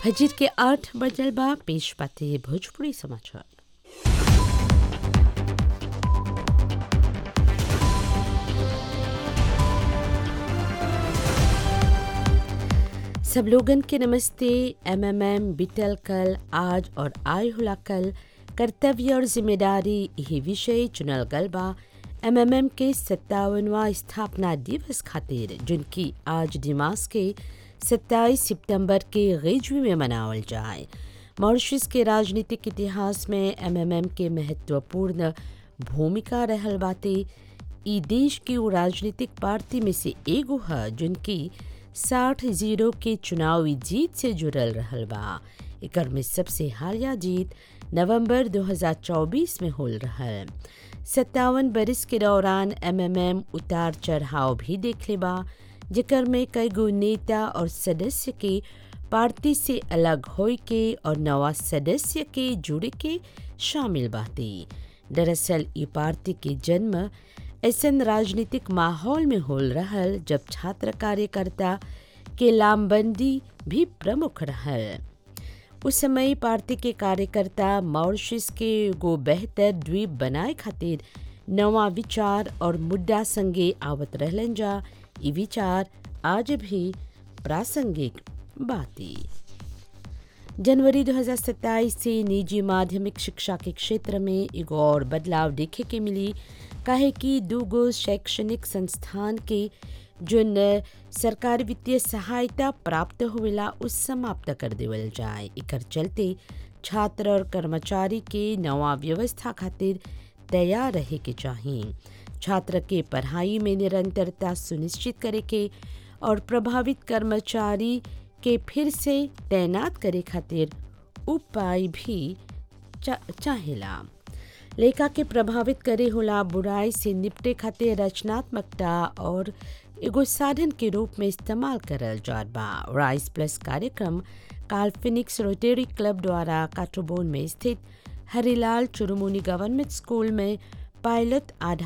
फजीर के आठ बजल बा पेश बाते भोजपुरी समाचार सब लोगन के नमस्ते एमएमएम बिटल कल आज और आय हुला कल कर्तव्य और जिम्मेदारी यही विषय चुनल गल बा एमएमएम के सत्तावनवा स्थापना दिवस खातिर जिनकी आज दिमाग के 27 सितंबर के गजवी में मनावल जाए मॉरिशस के राजनीतिक इतिहास में एमएमएम के महत्वपूर्ण भूमिका रहल बाते ई देश की वो राजनीतिक पार्टी में से एगो है जिनकी साठ जीरो के चुनावी जीत से जुड़ल रहल बा एकर में सबसे हालिया जीत नवंबर 2024 में होल रहल सत्तावन बरिस के दौरान एमएमएम उतार चढ़ाव भी देखले बा जेकर में कई गो नेता और सदस्य के पार्टी से अलग होए के और नवा सदस्य के जुड़े के शामिल बाते दरअसल ई पार्टी के जन्म ऐसन राजनीतिक माहौल में होल रहल जब छात्र कार्यकर्ता के लामबंदी भी प्रमुख रहल उस समय पार्टी के कार्यकर्ता मॉरिशस के एगो बेहतर द्वीप बनाए खातिर नवा विचार और मुद्दा संगे आवत रहलन जा ई विचार आज भी प्रासंगिक बाती जनवरी 2027 से निजी माध्यमिक शिक्षा के क्षेत्र में एगो और बदलाव देखे के मिली काहे कि दूगो शैक्षणिक संस्थान के जोन सरकारी वित्तीय सहायता प्राप्त होवेला उस समाप्त कर देवल जाए एकर चलते छात्र और कर्मचारी के नवा व्यवस्था खातिर तैयार रहे के चाहिए छात्र के पढ़ाई में निरंतरता सुनिश्चित करे के और प्रभावित कर्मचारी के फिर से तैनात करे खातिर उपाय भी चा, चाहेला लेखा के प्रभावित करे होला बुराई से निपटे खातिर रचनात्मकता और एगो साधन के रूप में इस्तेमाल करल जात बा राइस प्लस कार्यक्रम काल फिनिक्स रोटेरी क्लब द्वारा काटोबोन में स्थित हरिलाल चुरुमुनी गवर्नमेंट स्कूल में पायलट आधार